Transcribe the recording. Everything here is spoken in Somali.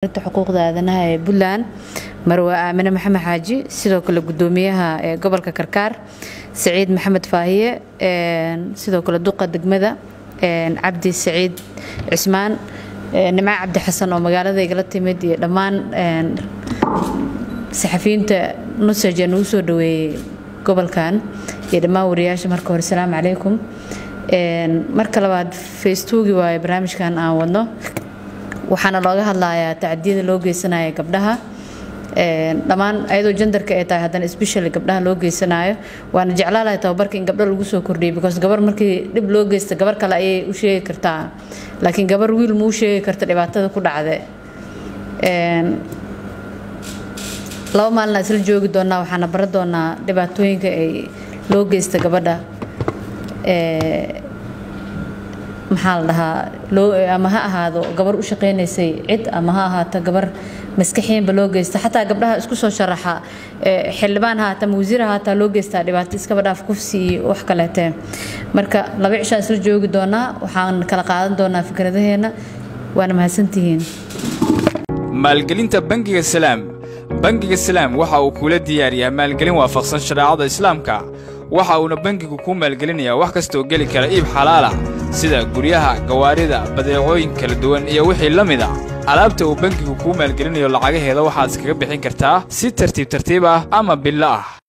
xuquuqda aadanaha ee puntland marwe aamine maxamed xaaji sidoo kale gudoomiyaha ee gobolka karkaar saciid maxamed faahiye sidoo kale duqa degmada cabdi saciid cismaan nimco cabdi xasan oo magaalada igala timid iyo dhammaan saxafiyiinta nusaj ee nagu soo dhaweeyey gobolkan iyo dhammaan wariyaasha marka hore asalaamu calaykum marka labaad facebooki waaye barnaamijkan aan wadno waxaana looga hadlayaa tacadiyada loo geysanaya gabdhaha dhammaan ayadoo jandarka ay tahay haddana specially gabdhaha loo geysanayo waana jeclaalahay tababarka in gabdho lagu soo kordhiyay because gabar markii dhib loo geysta gabar kale ayay u sheegi kartaa laakiin gabar wiil muu sheegi karta dhibaatada ku dhacde laba maalina isla joogi doonaa waxaana baran doonaa dhibaatooyinka ay loo geysta gabadha maxaa la dhahaa ama ha ahaado gabar u shaqaynaysay cid ama ha ahaato gabar maskaxiyanba loo geysta xataa gabdhaha isku soo sharaxa xildhibaan haata ama wasiir haataa loo geystaa dhibaato iskaba dhaaf kufsi iyo wax kaleete marka laba cishaan isla joogi doonaa waxaan kala qaadan doonaa fikradaheena waana mahadsantihiin maalgelinta bangiga salaam bangiga salaam waxa uu kula diyaariyaa maalgelin waafaqsan shareecada islaamka waxa uuna bangigu kuu maalgelinayaa wax kastaoo geli kara iib xalaalah sida guryaha gawaarida badeecooyin kala duwan iyo wixii la mid a alaabta uu bangigu kuu maalgelinayo lacagaheeda waxaad iskaga bixin kartaa si tartiib tartiib ah ama billo ah